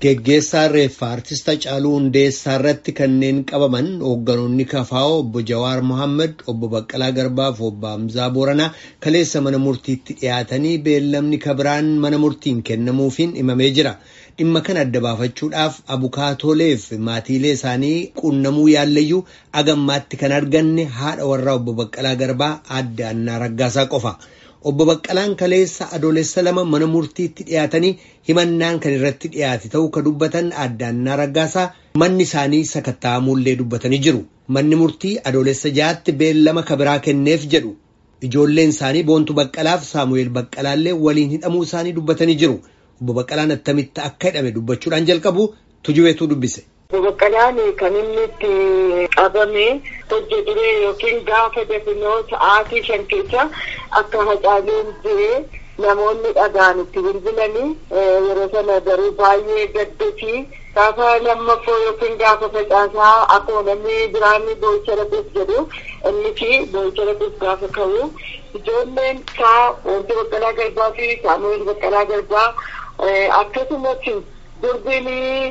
Geggeessaa reeffaa artist Hacaaluu Hundeessaa irratti kanneen qabaman hoogganoonni kafaa'oo obbo Jawaar Mohaammed, obbo Baqqalaa Garbaa fi obbo Hamzaa Booranaa kaleessa mana murtiitti dhiyaatanii beellamni kabiraan mana murtiin kennamuufiin himamee jira. Dhimma kana adda baafachuudhaaf abukaatoolee fi maatiilee isaanii quunnamuu yaallayyuu agammaatti kan arganne haadha warraa obbo Baqqalaa Garbaa adda Annaa Raggaasaa qofa. Obbo Baqqalaan kaleessa adoolessa lama mana murtiitti dhiyaatanii himannaan kan irratti dhiyaate ta'uu ka dubbatan adda Annaa Raggaasaa manni isaanii sakatta'amuullee dubbatanii jiru. Manni murtii adoolessa jaatti beellama kabiraa kenneef jedhu. Ijoolleen isaanii Boontuu Baqqalaaf Saamu'eel Baqqalaallee waliin hidhamuu isaanii dubbatanii jiru. Obbo Baqqalaan attamitti akka hidhame dubbachuudhaan jalqabu tujubeetuu dubbise. Obbo Baqqalaan kan inni itti qabame hojjeturee yookiin gaafa dafinoo sa'aatii shan keessa akka hacaaluun jiree namoonni dhagaan itti bilbilanii yeroo sana garuu baay'ee gaddati gaafa lammaffoo yookiin gaafa facaasaa akkuma namni biraanni boo'icha dhaquuf jedhu inni fi boo'icha dhaquuf gaafa ka'u ijoolleen isaa wanti baqqalaa garbaa fi saamu'eel baqqalaa garbaa akkasumas durbiin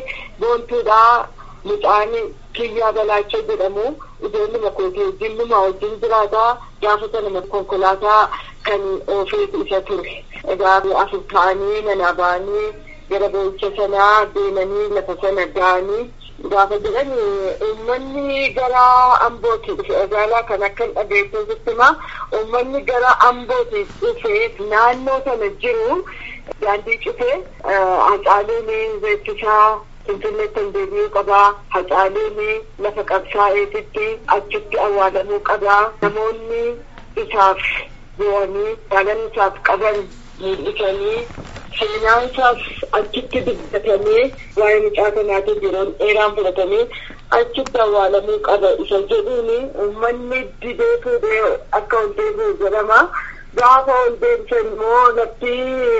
boontuudhaa mucaan kiyyaa balaachoo jedhamu ijoolli makootee wajjin luma wajjin jiraataa gaafa sana konkolaataa kan oofeetu isa ture. Egaa afur ta'anii manaa ba'anii gara boo'icha sanaa deemanii lafa sana ga'anii gaafa jedhan uummanni gara ambooti dhufe magaalaa kan akka hin dhageessisutti himaa uummanni gara ambooti dhufee naannoo sana jiru daandii cufee hacaaluun beeksisaa finfinneetti hin deebi'uu qabaa hacaaluun lafa qabsaa'eetitti achitti awwaalamuu qabaa namoonni isaaf bu'anii jaalala isaaf qaban mul'isanii seenaan isaas achitti dubbatamee waa'ee mucaa kanaatiin yeroon dheeraan fudhatamee achitti awwaalamuu qaba isa jedhuun uummanni didee fuudhee akka ol deebi'u jedhama. Gaafa ol deebisan immoo lafti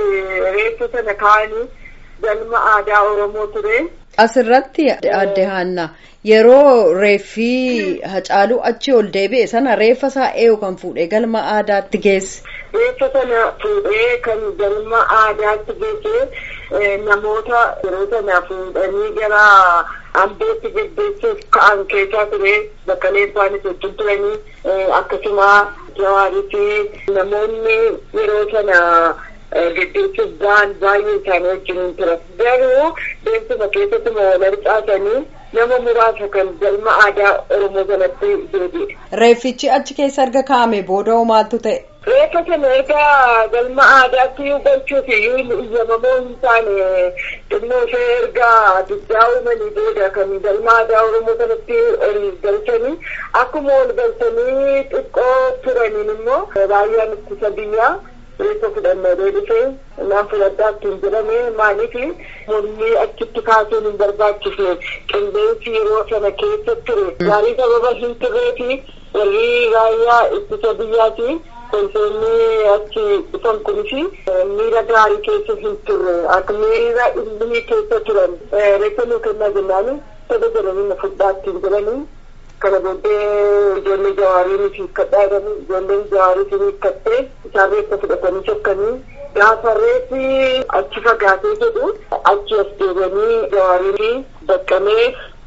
reeffa sana kaa'anii galma aadaa Oromoo ture. Asirratti adde Haannaa yeroo reeffi hacaaluu achi ol deebi'e sana reeffa isaa eeyu kan fuudhee galma aadaatti geesse. Reeffa sana fuudhee kan galma aadaatti geesse namoota yeroo sana fuudhanii gara ambootti geggeessuuf ka'an keessaa ture baqqaleen isaanii wajjin turanii akkasuma jawaarii fi namoonni yeroo sana geggeessuuf ba'an baay'ee isaanii wajjin ture. Garuu deemsuma keessatti wal harcaasanii nama muraasa kan galma aadaa Oromoo sanatti deebi'e. Reeffichi achi keessa erga kaa'ame booda hoo maaltu ta'e? Reeffa sana erga galma aadaatti galchuuf iyyuu iyyamamoo hin taane xinnoo ishee erga diddaa uumanii booda kan galma aadaa Oromoo sanatti ol galchanii akkuma ol galchanii xiqqoo turaniin immoo raayyaan ittisa biyyaa reeffa fudhannoo deebisee naan fudhadhaa ittiin jedhame maaliif mormii achitti kaasuun hin barbaachifne qilleensi yeroo sana keessa ture gaarii sababa hin turreefi warri raayyaa ittisa biyyaati konseerni achi dhufan kunis miira gaarii keessa hin turre akka miira ilmii keessa turan reeffa nuu kennaa jennaan tola jedhanii na fudhaa ittiin jedhanii kana booddee ijoollee jawaarii hiikkadhaa jedhanii ijoolleen jawaarii hiikkattee isaan reeffa fudhatanii sokkanii gaafa reeffi achi fagaatee jedhu achi as deebi'anii jawaarii baqqamee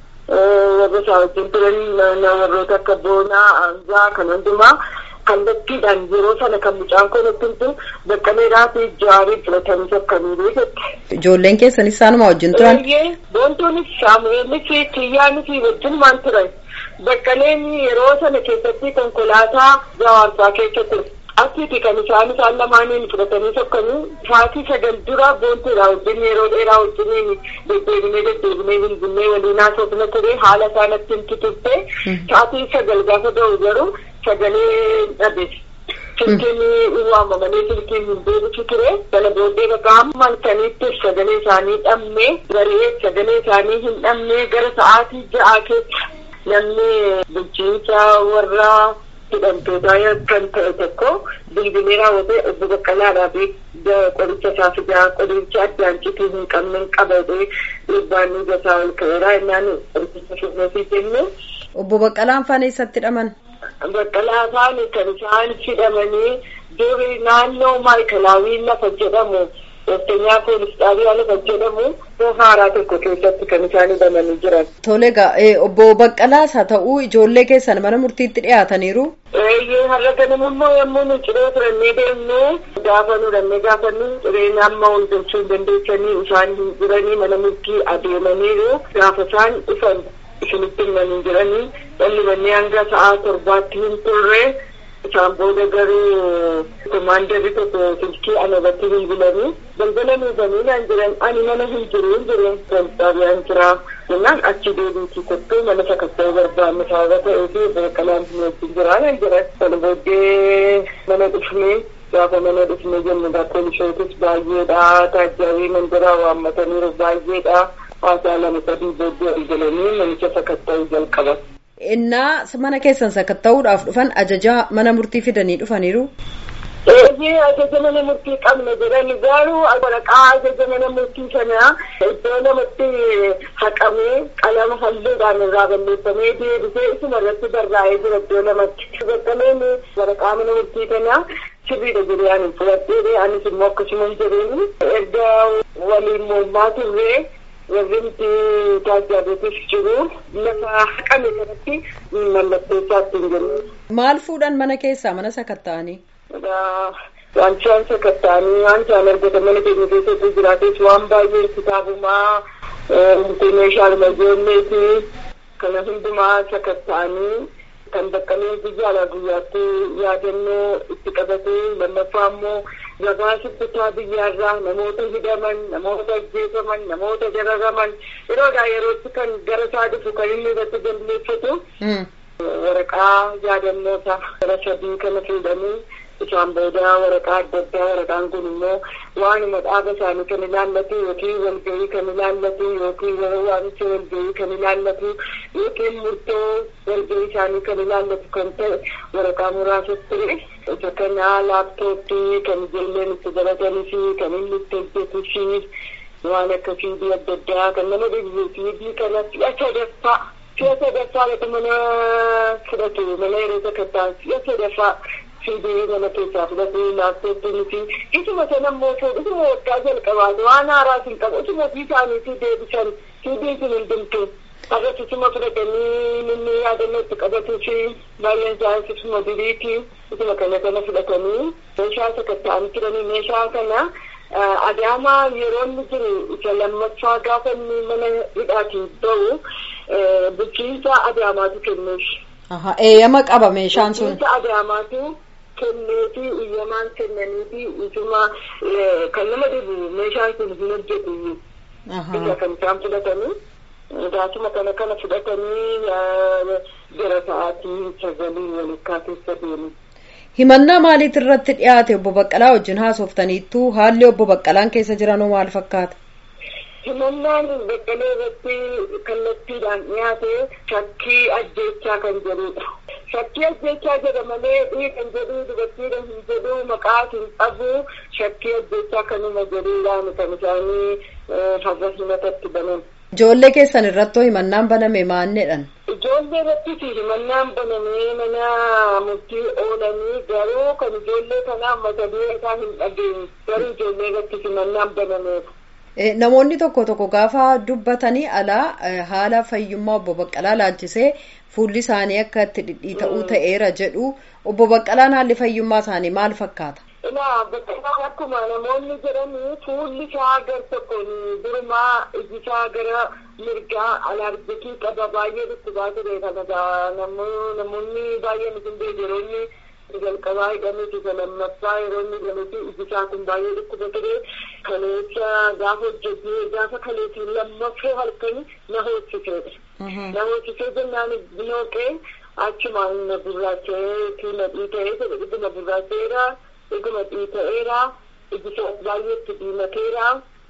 warra isaa wajjin turan warroota akka boonaa aanzaa kan hundumaa kallattiidhaan yeroo sana kan mucaan kun ittiin baqqaleedhaa fi jawaarii fudhatanii sokkanii jette. Ijoolleen keessan isaanuma wajjin turan? Boontuunis Saamu'eelis Kiyyaanis wajjin maan turan. Baqqaleen yeroo sana keessatti konkolaataa jawaarsaa keessa ture. Achiiti kan isaan isaan lamaaniin fudhatanii sokkanii sa'aatii sagal dura boontuudha wajjin yeroo dheeraa wajjin deddeebinee deddeebinee bilbilee waliin haasofna ture haala isaan ittiin turte sa'aatii sagal gaafa ga'u garuu sagalee dhabe. Silkiin waamamanii silkiin hin deebisu ture. Kana booddee bakka hamma halkaniitti sagalee isaanii dhabne garee sagalee isaanii hin dhabne gara sa'aatii ja'aa keessa namni bulchiinsa warra hidhamtootaa kan ta'e tokko bilbilee raawwatee obbo Baqqalaadhaa fi qoricha isaa fidaa qoricha addaan cituu hin qabne hin qabate dhiibbaan ni gasaa ol ka'eera innaan qoricha fidnee jenne. Obbo Baqqalaan faana eessatti hidhaman? Baqqalaa faani kan isaan hidhamanii duri naannoo maayikalaawii lafa jedhamu Ooftanyaa poolis xaabiyaa lafa jedhamu haaraa tokko keessatti kan isaan bananii jiran. Tole egaa obbo Baqqalaas haa ta'uu ijoollee keessan mana murtiitti dhiyaataniiru. Eeyyee har'a ganama immoo yommuu nu ciree turannee deemnu gaafa nu dhannee gaafannu cireen amma ol galchuu hin dandeessanii isaan hin jiranii mana murtii adeemaniiru gaafa isaan dhufan isinitti himanii jiranii dhallibannee hanga sa'aa torbaatti hin turre isaan booda garuu komaandarri tokko silkii ana irratti bilbilanii balbala nuufanii naan jiran ani mana hin jiru hin jiru xaabiyaan jira jennaan achi deebiitii kottuu mana sakatta'uu barbaanne sababa ta'ee fi beekalaan wajjin jira naan jiran sana booddee mana dhufnee gaafa mana dhufnee jennu poolisootis baay'eedha taajjaabii mandaraa waammataniiru baay'eedha haasaa lama sadii booddee galanii manicha sakatta'uu jalqaban. Innaa mana keessan sakatta'uudhaaf dhufan ajaja mana murtii fidanii dhufaniiru. Eeyyee ajaja mana murtii qabna jedhani garuu waraqaa ajaja mana murtii sana iddoo lamatti haqamee qalama halluudhaan irraa balleeffamee deebisee isuma irratti barraa'ee jira iddoo lamatti. Baqqaleen waraqaa mana murtii kana sirriidha jedhee ani fudhadhee anis immoo akkasuma hin jedheeni erga waliin mormaa turree warri nuti taajaajilatis jiru lafa haqame kanatti mallatteessaatti hin jiru. Maal fuudhan mana keessaa mana sakatta'anii? Wanti waan sakatta'anii waan isaan argatan mana keenya keessatti jiraates waan baay'ee kitaabumaa meeshaalee ijoolleeti kana hundumaa sakatta'anii kan baqqalee guyyaadhaa guyyaatti yaadannoo itti qabatee lammaffaa immoo gabaasa kutaa biyyaarraa namoota hidhaman namoota ajjeefaman namoota dararaman yeroodhaa yerootti kan gara isaa dhufu kan inni irratti galmeeffatu waraqaa yaadannoota gara sadii kana fuudhanii isaan booda waraqaa adda addaa waraqaan kun immoo waanuma dhaaba isaanii kan ilaallatu yookiin walgahii kan ilaallatu yookiin waamicha walgahii kan ilaallatu yookiin murtoo walgahii isaanii kan ilaallatu kan ta'e waraqaa muraasa ture isa kana laaptooppii kan ijoolleen itti baratanii fi kan inni itti hojjetuu fi waan akka fiidii adda addaa kan nama dhibu fiidii kana si'a sadaffaa si'a sadaffaa lafa mana fudhatu mana yeroo sakattaan si'a sadaffaa fiidii mana keessaa fudhatu laaptooppiin fi isuma sana immoo isuma waggaa jalqabaatu waan haaraas hin qabu isuma ofii isaaniitii deebisan fiidiin sun hin dhumtu irratti isuma fudhatanii inni yaadannoo itti qabatuu fi baay'een isaaniis isuma duriiti isuma kana kana fudhatanii meeshaa sakatta'anii turanii meeshaa kana adaamaa yeroo inni jiru isa lammaffaa gaafa inni mana hidhaatiin ba'u bulchiinsa adaamaatu kenneef. Eeyyama qaba meeshaan sun. Bulchiinsa adaamaatu kenneefi iyyamaan kennaniifi isuma kan nama dhibu meeshaan sun hin hojjetu. Isa kan isaan fudhatanii. Gaasuma kana kana fudhatanii gara sa'aatii sagalii walakkaa keessa deemu. Himannaa maaliit irratti dhiyaate obbo Baqqalaa wajjin haasoftaniittu haalli obbo Baqqalaan keessa jiranoo maal fakkaata? Himannaan Baqqalee irratti kallattiidhaan dhiyaate shakkii ajjeechaa kan jedhudha. Shakkii ajjeechaa jedha malee dhiigan jedhuu dubartiidha hin jedhuu maqaa hin qabu shakkii ajjeechaa kanuma jedhuudhaan kan isaanii farra himatatti banan. Ijoollee keessan irrattoo himannaan baname maanneedhaan? Ijoollee irrattis himannaan banamee mana murtii oolanii garuu kan ijoollee kanaa mata duree isaa hin dhageenye garuu ijoollee irrattis himannaan banameera. Namoonni tokko tokko gaafa dubbatanii alaa haala fayyummaa obbo Baqqalaa laalchisee fuulli isaanii akka itti dhidhiita'uu ta'eera jedhu obbo Baqqalaan haalli fayyummaa isaanii maal fakkaata? Ilaa Baqqalaan akkuma namoonni jedhanii fuulli isaa gar tokkoon durumaa iji isaa gara mirgaa alaarjikii qaba baay'ee dhukkubaa ture kana namoonni baay'een isin beekeroonni jalqabaa hidhameeti isa lammaffaa yeroo inni hidhameeti iji isaa kun baay'ee dhukkuba ture kaleessa gaafa hojjetee gaafa kaleessi lammaffoo halkanii na hoosiseedha. Na hoosisee jennaan nooqee achumaan na gurraacha'ee na dhiita'ee jedhe dhuguma gurraacha'eera dhuguma dhiita'eera iji isaa baay'eetti diimateera.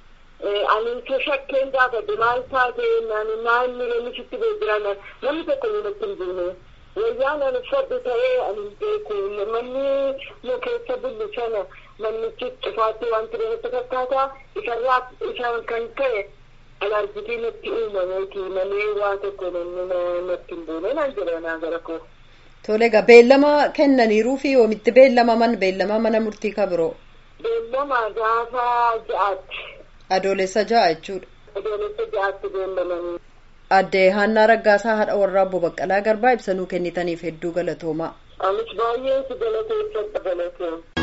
Ani isa shakkeen gaafadhe maal taate naani naanni namni sitti beekira namni tokko namatti hin buune. wayyaan ani uffadhu ta'ee ani hin beeku manni nu keessa bullu sana mannichi cufaatti waan ture natti fakkaata isarraa isaan kan ta'e alaarjitii natti uumameeti malee waa tokko namni natti hin buune naan jedha naa gara koo. Tole egaa beellama kennaniiruu fi oomitti beellamaman beellama mana murtii kabiroo. Beellama gaafa ja'aatti. Adoolessa ja'a jechuudha. Adoolessa ja'aatti beellamanii. Addee Haannaa Raggaasaa haadha warraa obbo Baqqalaa Garbaa ibsanuu kennitaniif hedduu galatoomaa. Anis baay'ee si galateeffadha galatee.